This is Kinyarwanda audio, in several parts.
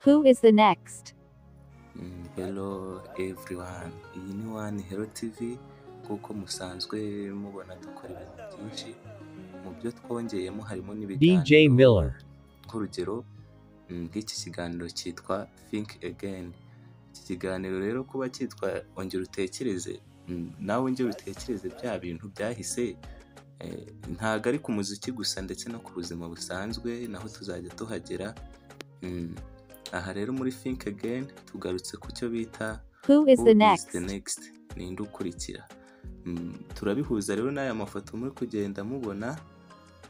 Who is the next? Mm, Hello everyone, iyi ni One Hero TV kuko musanzwe mubona dukora ibintu byinshi mu byo twongeyemo harimo DJ n'ibiganiro Miller. nk'urugero mm, nk'iki kiganiro cyitwa Think Again iki kiganiro rero kuba cyitwa ongera utekereze mm, nawe ongera utekereze bya bintu byahise eh, ntago ari ku muziki gusa ndetse no ku buzima busanzwe naho tuzajya tuhagera Mm, aha rero muri Think Again tugarutse ku cyo bita Who is Who the is next? the next ninde ukurikira Mm, turabihuza rero n'aya mafoto muri kugenda mubona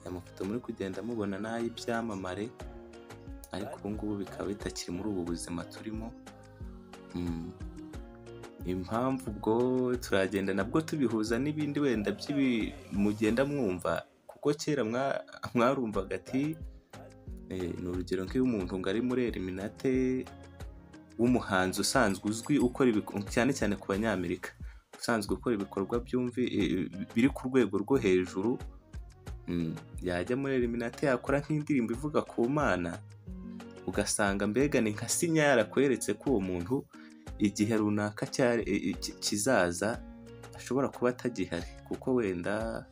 aya mafoto muri kugenda mubona ni ay'ibyamamare ariko ubu ngubu bikaba bitakiri muri ubu buzima turimo Mm, impamvu ubwo turagenda nabwo tubihuza n'ibindi wenda by'ibi mugenda mwumva kuko kera mwa- mwarumvaga ati Eh, ni urugero nk'iyo umuntu ngo ari muri eliminate w'umuhanzi usanzwe uzwi ukora ibikorwa cyane cyane ku banyamerika usanzwe ukora ibikorwa byumvi eh, biri ku rwego rwo hejuru mm, yajya muri eliminate yakora nk'indirimbo ivuga ku mana ugasanga mbega ni nka sinya yarakweretse ko uwo muntu igihe runaka cyari- eh, eh, ki- kizaza ashobora kuba atagihari kuko wenda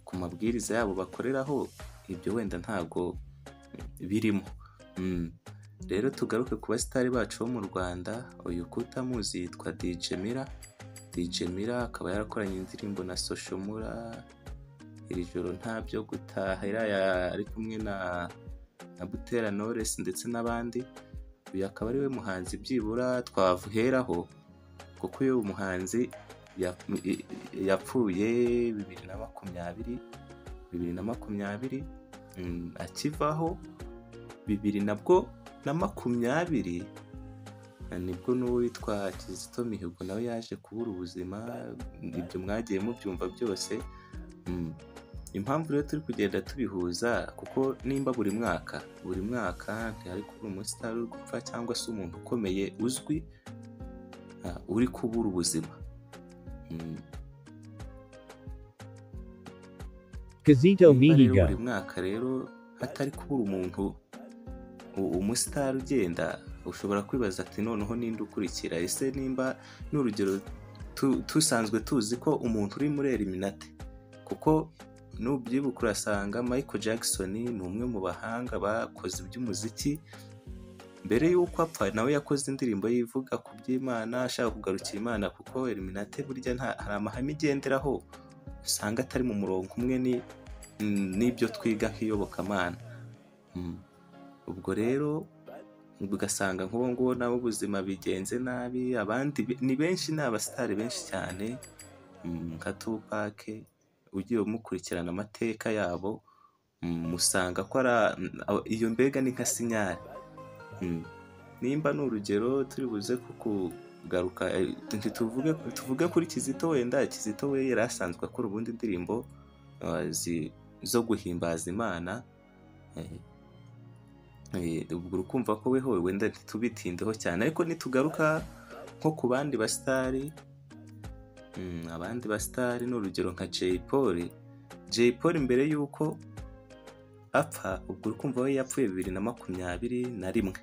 ku mabwiriza yabo bakoreraho ibyo wenda ntabwo birimo Mm. rero tugaruke ku basitari bacu bo mu rwanda uyu kutamuzi yitwa dj mira dj mira akaba yarakoranye indirimbo na soshomura iri joro nta byo gutaha iriya ari kumwe na na butera knowless ndetse n'abandi uyu akaba ari we muhanzi byibura twavuheraho kuko uyu muhanzi yap- i- i- yapfuye bibiri na makumyabiri bibiri na makumyabiri Mm, akivaho bibiri nabwo na makumyabiri nibwo n'uwo witwa kizito mihigo nawe yaje kubura ubuzima ibyo mwagiye mubyumva byose Mm. impamvu rero turi kugenda tubihuza kuko nimba buri mwaka buri mwaka ntihari kubura umusitari uri gupfa cyangwa se umuntu ukomeye uzwi ah, uri kubura ubuzima Mm. Casito Niba rero buri Mihigo. mwaka rero hatari kubura umuntu u- umusitari ugenda ushobora kwibaza ati noneho ninde ukurikira ese nimba ni urugero tu- tusanzwe tuzi ko umuntu uri muri eliminate kuko nubyibuka urasanga michael jackson ni umwe mu bahanga bakoze iby'umuziki mbere y'uko apfa nawe yakoze indirimbo yivuga ku by'imana ashaka kugarukira imana kuko eliminate burya nta- hari amahame igenderaho usanga atari mu murongo umwe ni mm, n'ibyo twiga nk'iyobokamana Mm. ubwo rero ugasanga nk'ubu ngubu nabo ubuzima bigenze nabi abandi be- ni benshi ni abasitari benshi cyane mm, nka tupake ugiye umukurikirana amateka yabo mm, musanga ko ari a- a- iyo mbega ni nka sinyari Mm. nimba ni urugero turi buze ku kugaruka eh, ntituvuge tuvuge kuri kizito wenda kizito we yari asanzwe akora ubundi indirimbo eh, zi- zo guhimbaza imana eh, Eh, ubwo urukumva ko weho wenda ntitubitindeho cyane ariko nitugaruka nko ku bandi basitari mm, abandi basitari ni urugero nka Jay Paul Jay Paul mbere y'uko apfa ubwo urukumva we yapfuye bibiri na makumyabiri na rimwe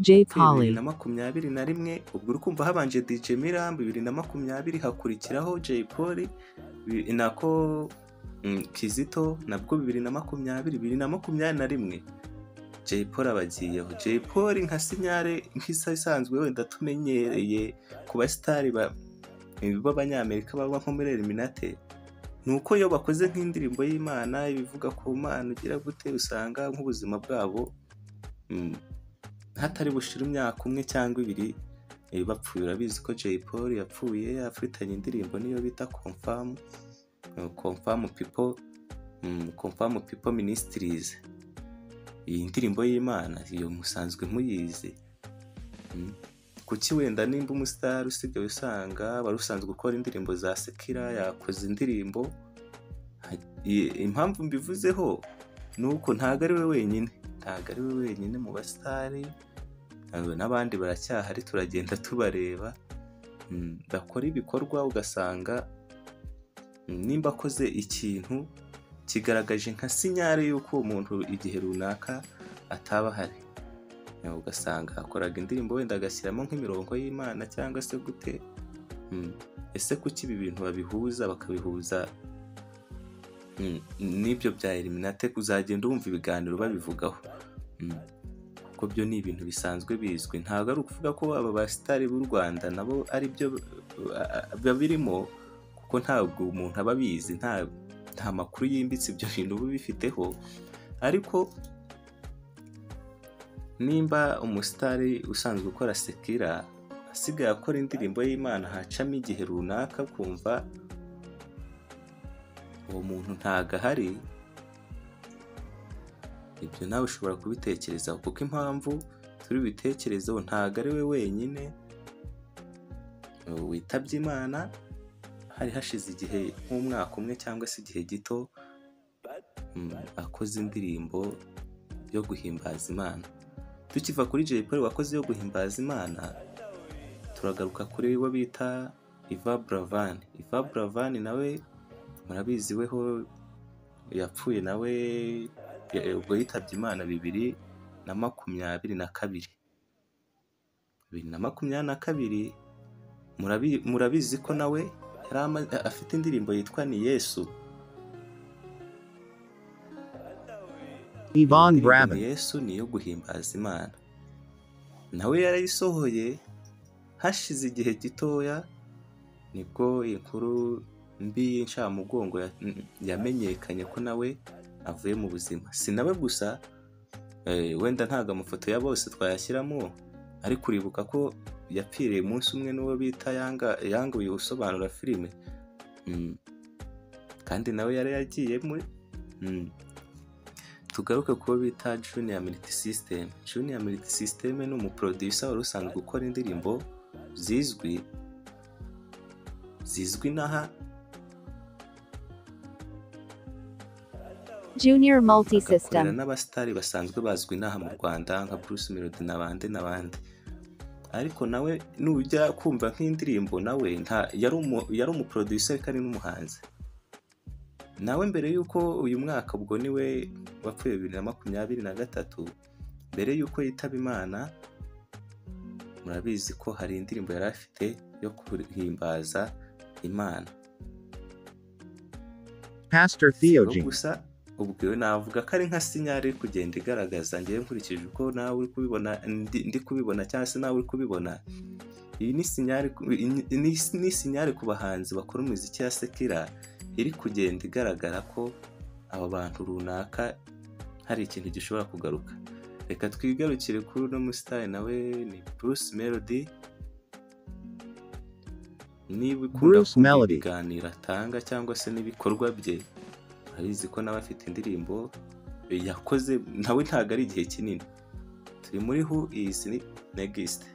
Jay yapfuye bibiri Polly. na makumyabiri na rimwe ubwo urukumva habanje DJ Miram bibiri na makumyabiri hakurikiraho Jay Paul bi- nako mm, Kizito nabwo bibiri na makumyabiri bibiri na makumyabiri na rimwe Jay Polly abagiyeho Jay Polly nka sinyare nk'isa isanzwe wenda tumenyereye ku basitari ba- b'abanyamerika baba nko muri eliminate ni uko iyo bakoze nk'indirimbo y'imana ibivuga ku mana ugira gute usanga nk'ubuzima bwabo mm, hatari bushira imyaka umwe cyangwa ibiri eh, bapfuye urabizi ko Jay Polly yapfuye afitanye indirimbo niyo bita Confirm eh, Confirm People mm, Confirm People Ministries iyi ndirimbo y'imana iyo musanzwe muyizi Mm. kuki wenda nimba umusitari usigaye usanga wari usanzwe ukora indirimbo za sekira yakoze indirimbo Ha- i- impamvu mbivuzeho ni uko ntabwo ari we wenyine ntabwo ari we wenyine mu basitari eh, n'abandi baracyahari turagenda tubareba Mm, bakora ibikorwa ugasanga mm, nimba akoze ikintu kigaragaje nka sinyare y'uko uwo muntu igihe runaka ataba ahari Eh, ugasanga akoraga indirimbo wenda agashyiramo nk'imirongo y'imana cyangwa se gute Mm. ese kuki ibi bintu babihuza bakabihuza Mm, n'ibyo bya eliminate uzagenda wumva ibiganiro babivugaho Mm. kuko byo ni ibintu bisanzwe bizwi ntabwo ari ukuvuga ko aba basitari b'u rwanda nabo ari byo uh, biba birimo kuko ntabwo umuntu aba abizi nta nta makuru yimbitse ibyo bintu uba ubifiteho ariko nimba umusitari usanzwe ukora sekira asigaye akora indirimbo y'imana hacamo igihe runaka kumva uwo muntu ntago ahari ibyo nawe ushobora kubitekerezaho kuko impamvu turi bitekerezeho ntago ari we wenyine witabye imana hari hashize igihe nk'umwaka umwe cyangwa se igihe gito mm, akoze indirimbo yo guhimbaza imana tukiva kuri Jay Polly wakoze yo guhimbaza imana turagaruka kuri we bita Iva Buravan Iva Buravan nawe murabizi weho yapfuye nawe ya- ubwo yitabye imana bibiri na makumyabiri na kabiri bibiri na makumyabiri na kabiri murabi- murabizi ko nawe yari ama- afite indirimbo yitwa ni yesu Yvonne Indirimbo Braben. ni yesu ni iyo guhimbaza imana nawe yarayisohoye hashize igihe gitoya nibwo inkuru mbi y'incamugongo ya- yamenyekanye ko nawe avuye mu buzima si nawe gusa eh, wenda ntabwo amafoto ya bose twayashyiramo ariko uribuka ko yapfiriye umunsi umwe n'uwo bita yanga yanguye usobanura filime Mm. kandi nawe yari yagiyemo Mm. tugaruke ku bo bita Junior Militi System Junior Militi System ni umuproducer wari usanzwe gukora indirimbo zizwi zizwi n'aha Junior Multi agakorera System. n'abasitari basanzwe bazwi inaha mu rwanda nka Bruce Melody n'abandi n'abandi ariko nawe nujya kumva nk'indirimbo nawe nta yari umu yari umuproducer kandi n'umuhanzi nawe mbere y'uko uyu mwaka ubwo niwe wapfuye bibiri na makumyabiri na gatatu mbere y'uko yitaba imana murabizi ko hari indirimbo yari afite yo guhimbaza imana Pastor Siko Theogene. gusa ubwo iyo navuga ko ari nka sinyari iri kugenda igaragaza ngewe nkurikije uko nawe uri kubibona ndi ndi kubibona cyangwa se nawe uri kubibona iyi ni sinyari ku- ni- ni- ni sinyari ku bahanzi bakora umuziki ya sekira iri kugenda igaragara ko aba bantu runaka hari ikintu gishobora kugaruka reka twigarukire kuri uno musitari nawe ni Bruce Melody niba ukunda Bruce kumva Melody. ibiganiro atanga cyangwa se n'ibikorwa bye urabizi ko nawe afite indirimbo yakoze nawe ntabwo ari igihe kinini turi muri hu izi negisite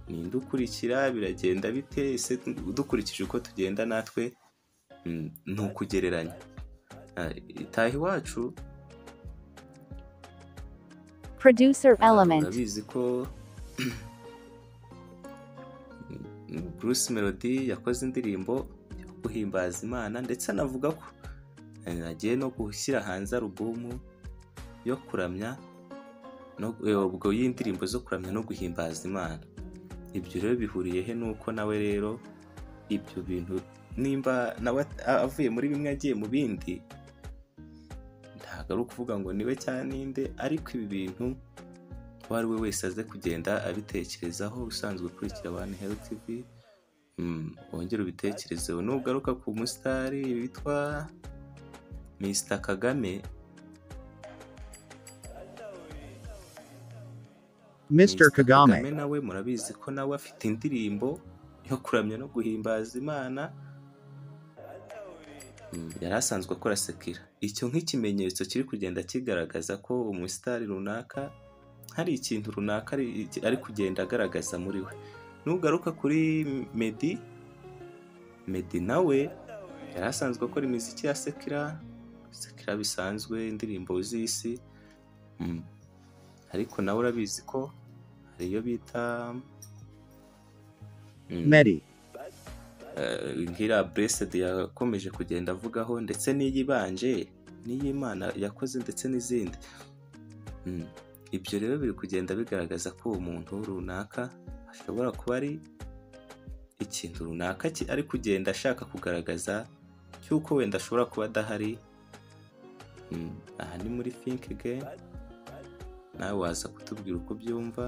ninde ukurikira biragenda bite ese dukurikije uko tugenda natwe mm, ni ukugereranya Ah, itaha iwacu Producer Element. urabizi ko Bruce Melody yakoze indirimbo yo guhimbaza Imana ndetse anavuga ko eh, agiye no gushyira hanze alubumu yo kuramya no- eh, ubwo y'indirimbo zo kuramya no guhimbaza Imana ibyo rero bihuriye he nuko nawe rero ibyo bintu nimba nawe a- avuye muri bimwe agiye mu bindi ntabwo ari ukuvuga ngo niwe cyangwa ninde ariko ibi bintu uwo ari we wese aze kugenda abitekerezaho usanzwe ukurikira One Health TV mm, wongere ubitekerezeho nugaruka ku musitari witwa Mr Kagame Mr. Kagame. nawe murabizi ko nawe afite indirimbo yo kuramya no guhimbaza imana Mm, yari asanzwe akora sekira icyo nk'ikimenyetso kiri kugenda kigaragaza ko umusitari runaka hari ikintu runaka ari ari kugenda agaragaza muri we nugaruka kuri medi medi nawe yari asanzwe akora imiziki ya sekira sekira bisanzwe indirimbo z'isi Mm. ariko nawe urabizi ko hari iyo bita Mm, Medi. eh, nk'iriya buresidi yakomeje kugenda avugaho ndetse n'iyibanje n'iy'imana yakoze ndetse n'izindi Mm. ibyo rero biri kugenda bigaragaza ko umuntu runaka ashobora kuba ari ikintu runaka ki- ari kugenda ashaka kugaragaza cy'uko wenda ashobora kuba adahari Mm. aha ni muri think again nawe waza kutubwira uko byumva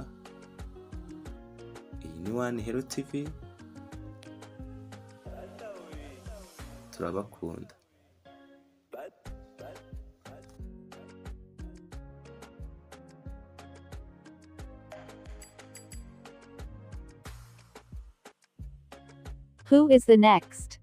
iyi ni wani hero tv turabakunda Who is the next?